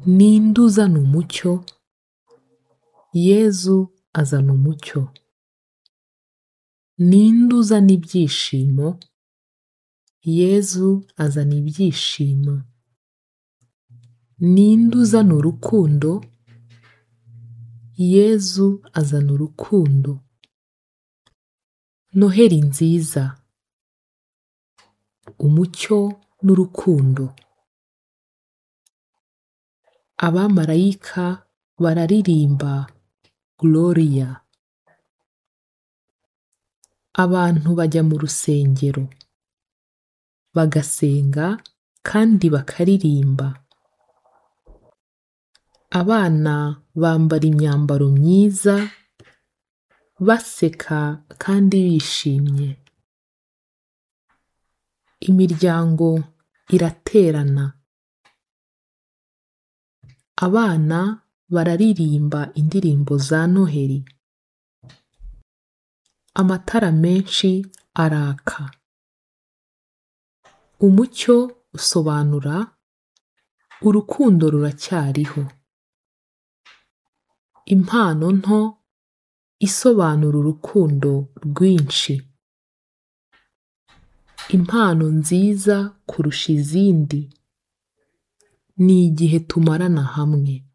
ninde uzana umucyo yezu azana umucyo ninde uzana ibyishimo yezu azana ibyishimo ninde uzana urukundo yezu azana urukundo noheri nziza umucyo n'urukundo abamarayika bararirimba gloria abantu bajya mu rusengero bagasenga kandi bakaririmba abana bambara imyambaro myiza baseka kandi bishimye imiryango iraterana abana bararirimba indirimbo za noheri amatara menshi araka umucyo usobanura urukundo ruracyariho impano nto isobanura urukundo rwinshi impano nziza kurusha izindi ni igihe tumarana hamwe